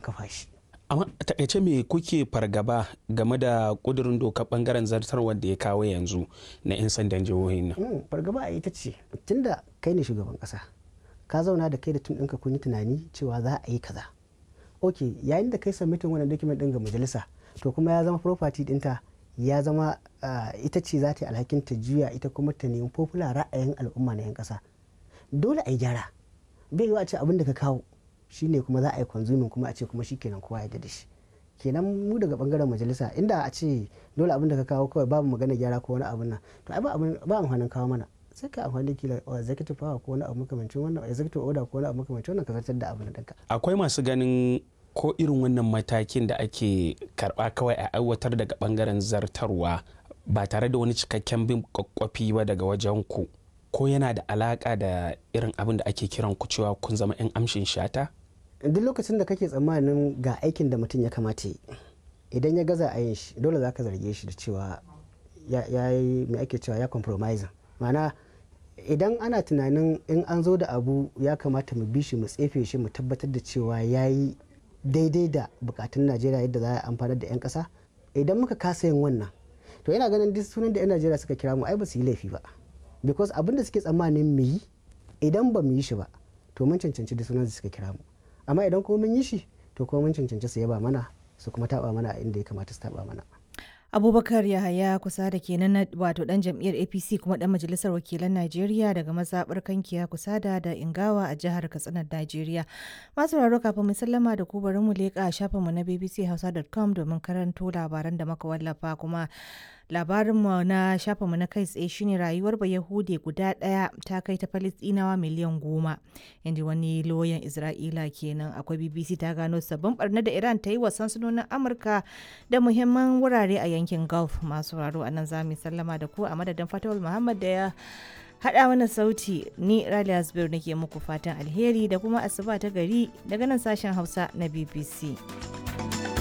kafa shi amma a takaice me kuke fargaba game da kudurin doka bangaren zartarwar da ya kawo yanzu na 'yan sandan jihohin nan Mm, fargaba a ita ce tunda kai ne shugaban kasa ka zauna da kai da tun ɗinka kun yi tunani cewa za a yi kaza ok yayin da kai submitin wannan document ɗin ga majalisa to kuma ya zama property ɗinta ya zama ah, ita ce za ta yi alhakin ta juya ita kuma ta nemi popular ra'ayin al'umma na 'yan kasa dole a yi gyara bai yiwu a ce abin da ka kawo shine kuma za a yi consuming kuma a ce kuma shikenan kowa ya da shi kenan mu daga bangaren majalisa inda a ce dole abin da ka kawo kawai babu magana gyara ko wani abin nan to ai ba abin ba amfanin kawo mana sai ka amfani da kila oh, executive power ko wani abu makamancin wannan executive order ko wani abu makamancin wannan ka zartar da abin da akwai masu ganin ko irin wannan matakin da ake karba kawai a aiwatar daga bangaren zartarwa ba tare da wani cikakken bin kwakwafi ba daga wajen ku ko yana da alaka da irin abin da ake kiran ku cewa kun zama 'yan amshin shata duk lokacin da kake tsammanin ga aikin da mutum ya kamata yi idan ya gaza a yin shi dole za ka zarge shi da cewa ya ya yi mai ake cewa ya compromising ma'ana idan ana tunanin in an zo da abu ya kamata mu bi shi mu tsefe shi mu tabbatar da cewa ya yi daidai da bukatun najeriya yadda za a amfanar da 'yan kasa idan muka kasa yin wannan to yana ganin duk sunan da 'yan najeriya suka kira mu ai ba su yi laifi ba because abin da suke tsammanin mu yi idan ba mu yi shi ba to mun cancanci duk sunan da suka kira mu amma idan kuma mun yi shi to kuma mun cancanci su yaba mana su kuma taba mana a inda ya kamata su taba mana abubakar yahaya kusa da kenan na wato dan jam'iyyar apc kuma dan majalisar wakilan najeriya daga mazaɓar kankiya kusa da da ingawa a jihar katsina najeriya masu raro kafin mu sallama da ku bari mu leƙa shafinmu na bbchausa.com domin karanto labaran da muka wallafa kuma labarinmu na shafinmu na kai tsaye shine rayuwar bayahude guda ɗaya ta kai ta falistinawa miliyan goma inda wani loyan isra'ila kenan akwai bbc ta gano sabbin barna da iran ta yi wa sansanonin amurka da muhimman wurare a yankin gulf masu raro a nan za mu sallama da ku a madadin fatawul muhammad da ya haɗa mana sauti ni raliya zubair nake muku fatan alheri da kuma asuba ta gari daga nan sashen hausa na bbc